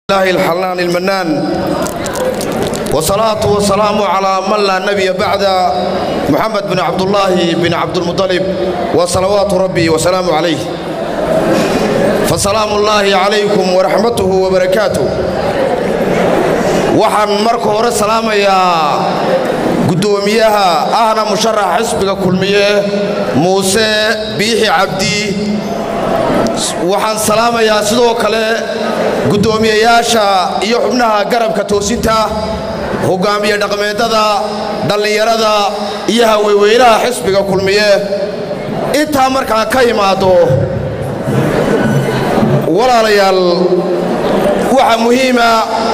الله الحنان المنان والصلاة والسلام على من لا نبي بعد محمد بن عبد الله بن عبد المطلب وصلوات ربي وسلام عليه فسلام الله عليكم ورحمته وبركاته waxaan marka hore salaamayaa guddoomiyaha ahna musharax xisbiga kulmiye muuse biixi cabdi waxaan salaamayaa sidoo kale guddoomiyayaasha iyo xubnaha garabka toosinta hogaamiye dhaqmeedada dhallinyarada iyo haweweynaha xisbiga kulmiye intaa markaa ka imaado walaalayaal waxaa muhiima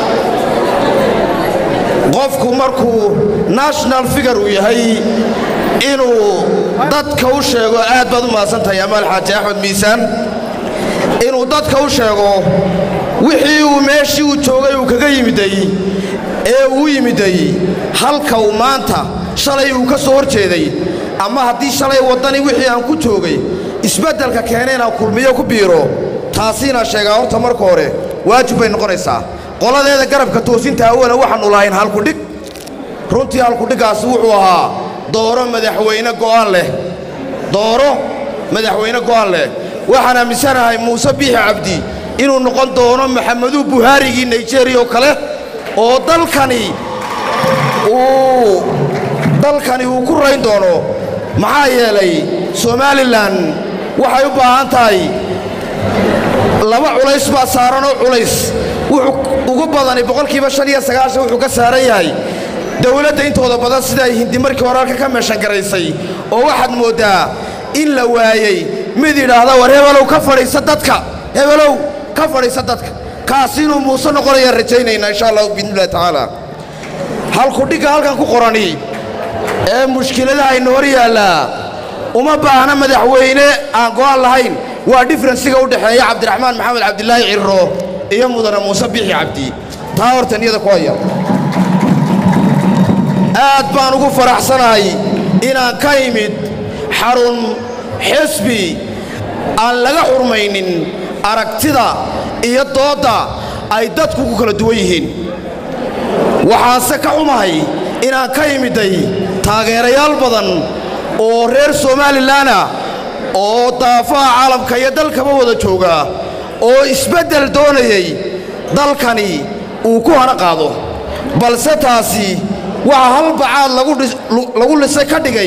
qofku markuu national figar uu yahay inuu dadka u sheego aad baad u mahadsantahay amaal xaaji axmed miisaan inuu dadka u sheego wixii uu meeshii uu joogay uu kaga yimiday ee uu yimiday halka uu maanta shalay uu ka soo hor jeeday ama haddii shalay waddani wixii aan ku joogay isbeddelka keenay inaan kulmiyo ku biiro taasiina sheegaa horta marka hore waajib bay noqonaysaa qoladeeda garabka toosinta awala waxaannu lahayn halkudhig runtii halkudhiggaasi wuxuu ahaa dooro madaxweyne go'aan leh dooro madaxweyne go'aan leh waxaan aaminsanahay muuse biixi cabdi inuu noqon doono maxameduu buhaarigii naijeeriya oo kale oo dalkani uu dalkani uu ku rayn doono maxaa yeelay somalilan waxay u baahan tahay laba culays baa saaranoo culays wuxuu ugu badani boqolkiiba shan iyo sagaashan wuxuu ka saaran yahay dowladda intooda badan sida ay hindi markii hore halka ka meeshan garaysay oo waxaad mooddaa in la waayey mid yidhaahda war hebelow ka fadhiisa dadka hebelow ka fadhiisa dadka kaasi inuu muuse noqonayaan rajaynaynaa insha allahu biidnillahi tacaala halkudhigga halkan ku qorani ee mushkiladaha ina hor yaallaa uma baahna madaxweyne aan go'aan lahayn waa differensiga u dhexeeya cabdiraxmaan maxamed cabdilaahi cirro iyo mudane muuse biixi cabdi taa horta niyada ku haya aad baan ugu faraxsanahay inaan ka imid xarun xisbi aan laga xurmaynin aragtida iyo doodda ay dadku ku kala duwan yihiin waxaanse ka xumahay inaan ka imiday taageerayaal badan oo reer somalilanah oo daafaha caalamka iyo dalkaba wada jooga oo isbeddel doonayay dalkani uu ku hana qaado balse taasi waxaa hal bacaad lagu lisay ka dhigay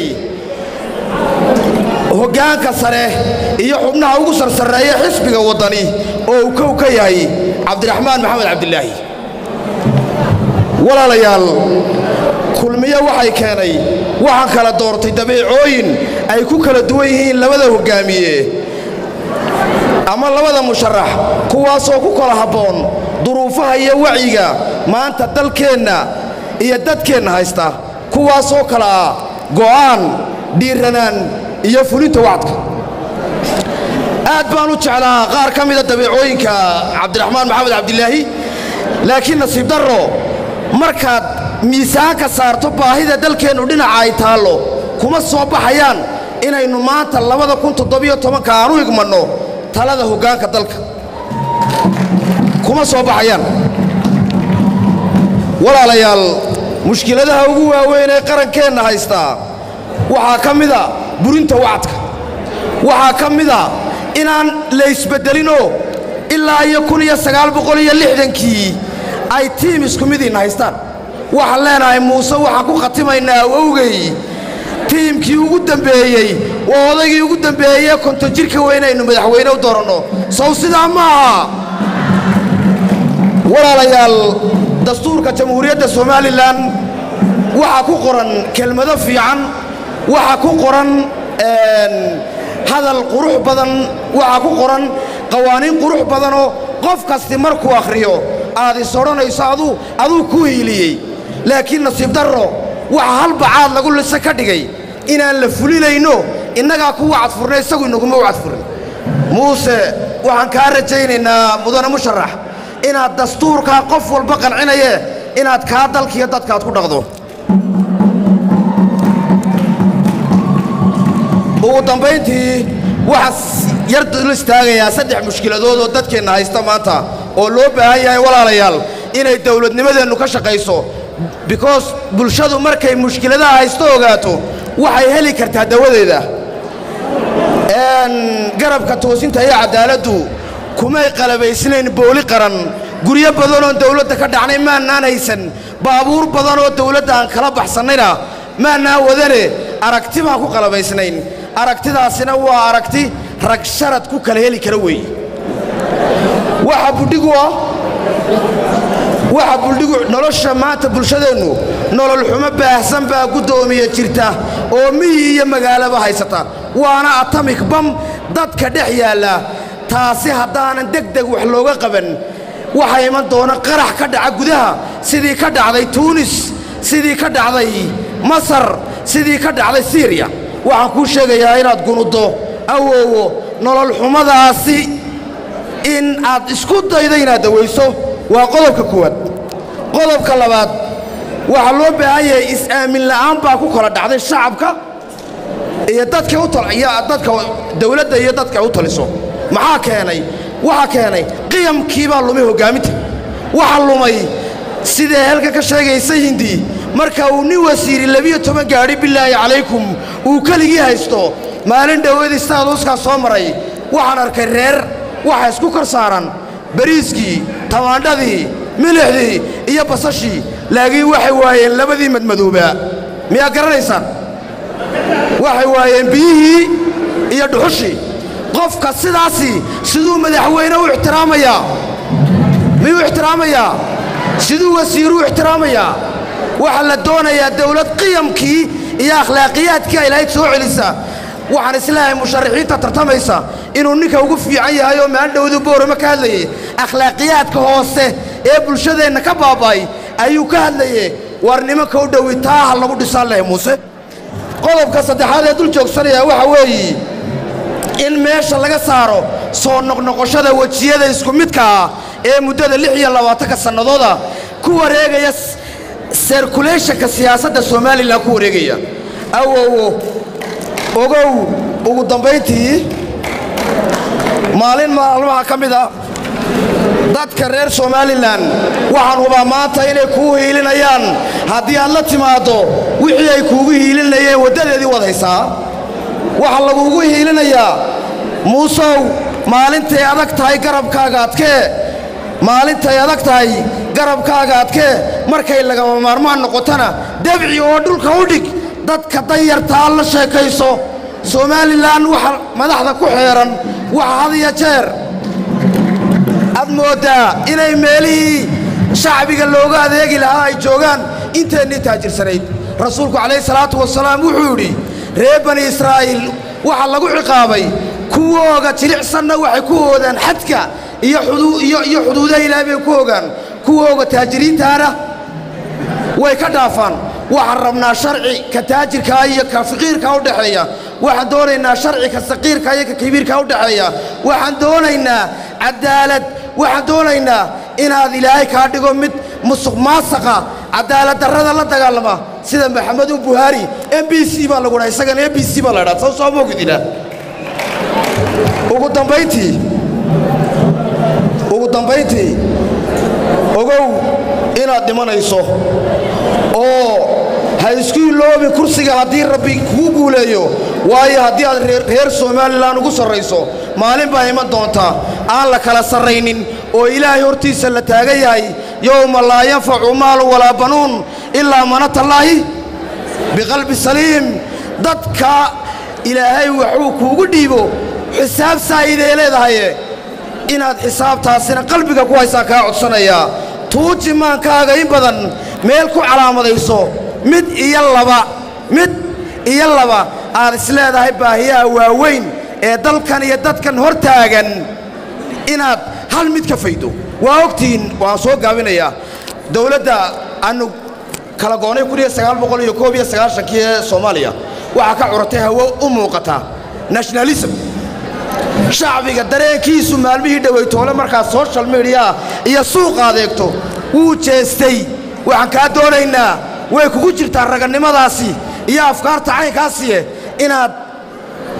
hoggaanka sare iyo xubnaha ugu sarsarreeya xisbiga waddani oo uu kow ka yahay cabdiraxmaan maxamed cabdilaahi walaalayaal kulmiyo waxay keenay waxaan kala doortay dabeecooyin ay ku kala duwan yihiin labada hoggaamiye ama labada musharax kuwaasoo ku kala habboon duruufaha iyo wacyiga maanta dalkeenna iyo dadkeenna haysta kuwaasoo kale ah go'aan dhiiranaan iyo fulinta wacdka aad baan u jeclaa qaar ka mida dabeecooyinka cabdiraxmaan maxamed cabdilaahi laakiin nasiib darro markaad miisaanka saarto baahida dalkeennu dhinaca ay taallo kuma soo baxayaan inaynu maanta labada kun toddobiyo tobanka aan u igmanno talada hoggaanka dalka kuma soo baxayaan walaalayaal mushkiladaha ugu waaweyn ee qarankeenna haystaa waxaa ka mida burinta wacdka waxaa ka mida inaan la isbeddelinoo ilaa iyo kun iyo sagaal boqol iyo lixdankii ay tiim isku midiinna haystaan waxaan leenahay muuse waxaan ku khatimaynaa awowgay tiimkii ugu dembeeyey waa odaygii ugu dembeeyey konton jirka weynaynu madaxweyne u dooranno sow sidaa ma aha walaalayaal dastuurka jamhuuriyadda somalilan waxaa ku qoran kelmado fiican waxaa ku qoran hadal qurux badan waxaa ku qoran qawaaniin qurux badanoo qof kasti markuu akhriyo aad is odhanayso aduu aduu ku hiiliyey laakiin nasiib darro waxaa hal bacaad lagu lise ka dhigay inaan la fulinayno innagaa ku wacadfurnay isagu inaguma wacadfurin muuse waxaan kaa rajaynaynaa mudane musharax inaad dastuurkaa qof walba qancinaye inaad kaa dalkiiyo dadkaad ku dhaqdo ugu dambayntii waxaan yar dul istaagayaa saddex mushkiladood oo dadkeenna haysta maanta oo loo baahan yahay walaalayaal inay dawladnimadeennu ka shaqayso because bulshadu markay mushkiladaha haysto ogaato waxay heli kartaa dawadeeda garabka toosinta iyo cadaaladdu kumay qalabaysnayn booli qaran guryo badanoon dawladda ka dhacnay maannaan haysan baabuur badanoo dawladda aan kala baxsannayna maannaan wadane aragti baan ku qalabaysnayn aragtidaasina waa aragti rag sharad ku kala heli kara weeye waxa budhigu ah waxa buldhigu nolosha maanta bulshadeennu nolol xumo baahsan baa guddoomiya jirta oo miyi iyo magaalaba haysata waana atamik bam dadka dhex yaalla taasi haddaanan degdeg wax looga qaban waxaa iman doona qarax ka dhaca gudaha sidii ka dhacday tuunis sidii ka dhacday masar sidii ka dhacday siiriya waxaan kuu sheegayaa inaad gunuddo awoowo nolol xumadaasi in aad isku daydo inaad dawayso waa qodobka koowaad qodobka labaad waxaa loo baahan yahay is-aamin la'aan baa ku kala dhacday shacabka iyo dadka iyo dadka dawladda iyo dadka u taliso maxaa keenay waxaa keenay qiyamkii baa lumay hoggaaminta waxa lumay sidee halka ka sheegaysa hindi marka uu nin wasiiri labiyo toban gaadhi bilaahi calaykum uu keligii haysto maalin dhoweedii staaduuskaa soo maray waxaan arkay reer waxa isku kor saaran bariiskii tamaandhadii milixdii iyo basashii laakiin waxay waayeen labadii madmadoobaa miyaa garanaysaan waxay waayeen biyihii iyo dhuxushii qofka sidaasi siduu madaxweyne u ixtiraamayaa miyuu ixtiraamayaa siduu wasiiruu ixtiraamayaa waxaa la doonayaa dawlad qiyamkii iyo akhlaaqiyaadkii ay lahayd soo celisa waxaan isleeyahay musharaxiinta tartamaysa inuu ninka ugu fiican yahay oo maandhowdu boorama ka hadlayay akhlaaqiyaadka hoose ee bulshadeenna ka baaba'ay ayuu ka hadlaye war nimanka u dhowi taa ha lagu dhisaan leh muuse qodobka saddexaad ee dul joogsanaya waxa weeye in meesha laga saaro soo noqnoqoshada wejiyada isku midka ah ee muddada lix iyo labaatanka sannadooda ku wareegaya serkuleyshanka siyaasadda somalilan ku wareegaya awowo ogow ugu dambayntii maalin maalmaha ka mid a dadka reer somalilan waxaan hubaa maanta inay kuu hiilinayaan haddii aad la timaaddo wixii ay kuugu hiilinayeen waddadeedii wad haysaa waxaa laguugu hiilinayaa muusow maalintay adag tahay garabkaaga adkee maalintay adag tahay garabkaaga adkee markay lagama maarmaan noqotona debci oo dhulka u dhig dadka danyartaa la sheekayso somalilan waxa madaxda ku xeeran waxa had iyo jeer aad mooddaa inay meelihii shacbiga looga adeegi lahaa ay joogaan inteennii taajirsanayd rasuulku calayhi salaatu wasalaam wuxuu yidhi reer bani israa'iil waxaa lagu ciqaabay kuwooga jilicsanna waxay ku oodaan xadka iyo iyo xuduudaha ilaahay bay ku ogaan kuwooga taajiriintaana way ka dhaafaan waxaan rabnaa sharci ka taajirkaa iyo ka faqiirkaa u dhexeeya waxaan doonaynaa sharci ka saqiirka iyo ka kabiirkaa u dhexeeya waxaan doonaynaa cadaalad waxaan doonaynaa inaad ilaahay kaa dhigo mid musuq maasaqa cadaalad darrada la dagaalama sida maxamedu buhaari m b c baa lagu dhaha isagana m b c baa la dhaa soo soo moogidina ugu dambayntii ugu dambayntii ogow inaad dhimanayso oo ha isku iloobi kursiga haddii rabbi kuu guuleeyo waayo haddii aad reer somalilan ugu sarrayso maalin baa iman doontaa aan la kala sarraynin oo ilaahay hortiisa la taagan yahay yowma laa yanfacu maalu walaa banuun ilaa manatallaahi biqalbi saliim dadka ilaahay waxuu kuugu dhiibo xisaab saa'iday leedahaye inaad xisaabtaasina qalbiga ku haysaa kaa codsanayaa tuuji maankaaga in badan meel ku calaamadayso mid iyo laba mid iyo laba aad isleedahay baahiyaha waaweyn ee dalkan iyo dadkan hor taagan inaad hal mid ka faydo waa ogtihiin waan soo gaabinayaa dawladda aanu kala goonnay kii ee soomaaliya waxaa ka curatay hawo u muuqata nationalism shacbiga dareenkiisu maalmihii dhowaytoole markaa social mediyaa iyo suuqa adeegto wuu jeestay waxaan kaa doonaynaa way kugu jirtaa ragannimadaasi iyo afkaarta caynkaasiye inaad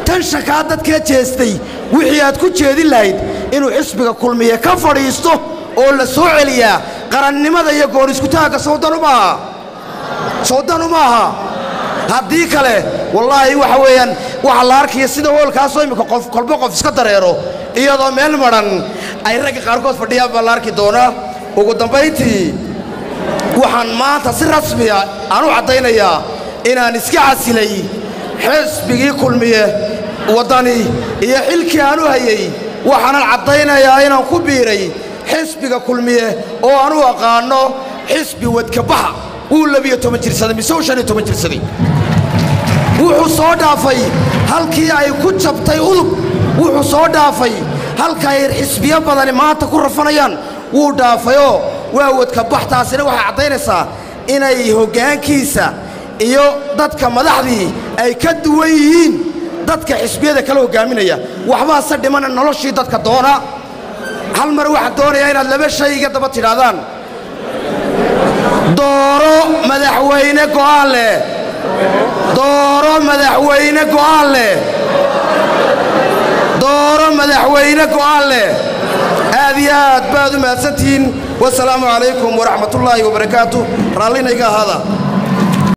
tanshankaa dadkee jeestay wixii aad ku jeedin lahayd inuu xisbiga kulmiye ka fadhiisto oo la soo celiyaa qarannimada iyo goor iskutaagga sawdanu maaha sawdanu maaha haddii kale wallaahi waxa weeyaan waxa la arkaya sida hoolkaasoo iminka qof kolba qof iska dareero iyadoo meel madhan ay ragga qaarkood fadhiyaan baa la arki doonaa ugu dambayntii waxaan maanta si rasmiya aan u caddaynayaa inaan iska casilay xisbigii kulmiye waddani iyo xilkii aan u hayey waxaanan caddaynayaa inaan ku biiray xisbiga kulmiye oo aan u aqaanno xisbi wadkabaxa wuu labiyo toban jirsaday mise uu shan iyo toban jirsaday wuxuu soo dhaafay halkii ay ku jabtay udub wuxuu soo dhaafay halka ay xisbiyo badani maanta ku rafanayaan wuu dhaafayoo waa wadkabax taasina waxay caddaynaysaa inay hoggaankiisa iyo dadka madaxdii ay ka duwan yihiin dadka xisbiyada kala hoggaaminaya waxbaase dhimana noloshii dadka doona hal mar waxaan doonayaa inaad laba shay iga daba tidhaahdaan dooro madaxweyne go'aan leh dooro madaxweyne go'aan leh dooro madaxweyne go'aan leh aad iyo aad baad u mahadsantihiin wasalaamu calaykum waraxmatullaahi wabarakaatu raallinayga ahaada